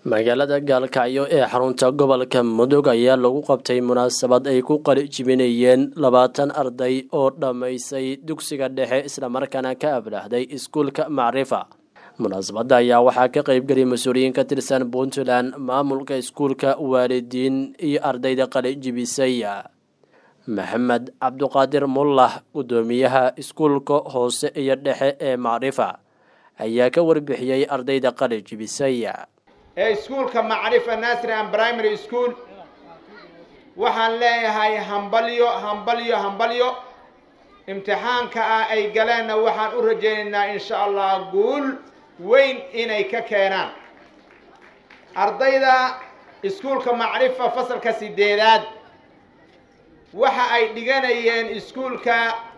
magaalada gaalkacyo ee xarunta gobolka mudug ayaa lagu qabtay munaasabad ay ku qali jibinayeen labaatan arday oo dhammaysay dugsiga dhexe islamarkaana ka ablahday iskuulka macrifa munaasabadda ayaa waxaa ka qeybgeliyay mas-uuliyiin ka tirsan puntland maamulka iskuulka waalidiin iyo ardayda qali jibisay maxamed cabduqaadir mullah guddoomiyaha iskuulka hoose iyo dhexe ee macrifa ayaa ka warbixiyey ardayda qali jibisay ee iskuulka macrifa nasri and primary school waxaan leeyahay hambalyo hambalyo hambalyo imtixaanka ah ay galeenna waxaan u rajaynaynaa insha allah guul weyn inay ka keenaan ardayda iskuulka macrifa fasalka sideedaad waxa ay dhiganayeen iskuulka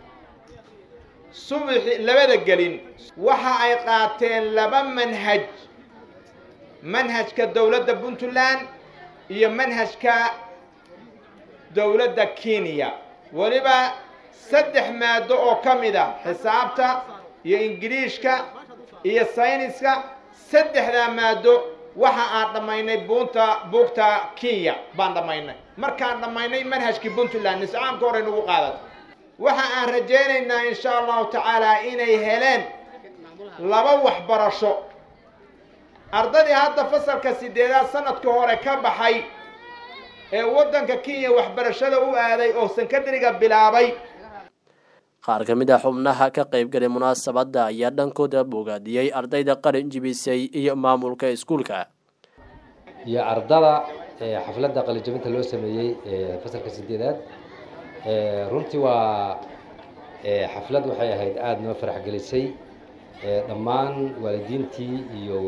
subaxi labada gelin waxa ay qaateen laba manhaj manhajka dowladda puntland iyo manhajka dowladda kenya weliba saddex maado oo ka mid a xisaabta iyo ingiliishka iyo sayniska saddexdaa maado waxa aan dhammaynay buunta buugta kenya baan dhammaynay markaan dhammaynay manhajkii puntland niscaamka hore nagu qaadata waxa aan rajaynaynaa insha allahu tacaala inay heleen laba waxbarasho ardaydii hadda fasalka sideedaad sanadka hore ka baxay ee waddanka kenya waxbarashada u aaday oo sankadariga bilaabay qaar ka mid ah xubnaha ka qaybgalay munaasabadda ayaa dhankooda bogaadiyey ardayda qalin jibisay iyo maamulka iskuulka iyo ardada xafladda qalinjabinta loo sameeyey fasalka sideedaad runtii waa xaflad waxay ahayd aada noo farax gelisay dhammaan waalidiintii iyo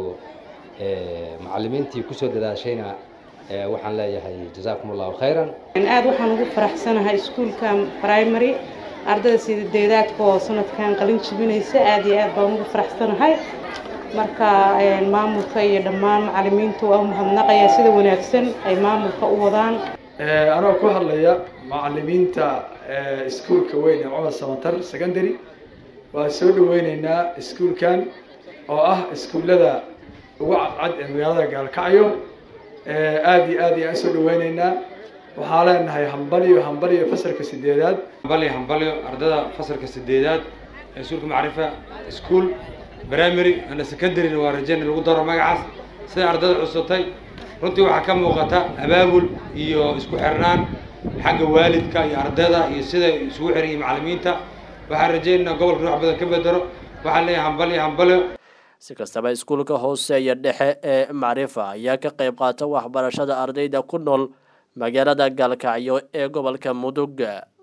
macalimiintii kusoo dadaashayna waxaan leeyahay jazaakum allahu khayran aada waxaan ugu faraxsanahay iskuulka primary ardayda sideedaadka oo sanadkan qalin jibinaysa aada iyo aad baan ugu faraxsanahay marka maamulka iyo dhammaan macalimiintu waa umahadnaqaya sida wanaagsan ay maamulka u wadaan anoo ku hadlaya macalimiinta iskuulka weyn ee cumar samatar secondary waan soo dhaweyneynaa iskuulkan oo ah iskuullada ugu cadcad ee magaalada gaalkacyo aada iyo aad ayaan usoo dhaweyneynaa waxaa leenahay hambalyo hambalyo fasalka sideedaad hambalyo hambalyo ardada fasalka sideedaad ee iskuulka macrifa school primary and secondaryna waa rajeyna lagu daro magacaas siday ardada cusubtay runtii waxaa ka muuqata abaabul iyo isku xirnaan xagga waalidka iyo ardayda iyo siday isugu xiran yihin macalimiinta waxaan rajeynaynaa gobolka wax badan ka bedelo waxaan leeyahay hambalyo hambalyo si kastaba iskuulka hoose iyo dhexe ee macrifa ayaa ka qayb qaata waxbarashada ardayda ku nool magaalada gaalkacyo ee gobolka mudug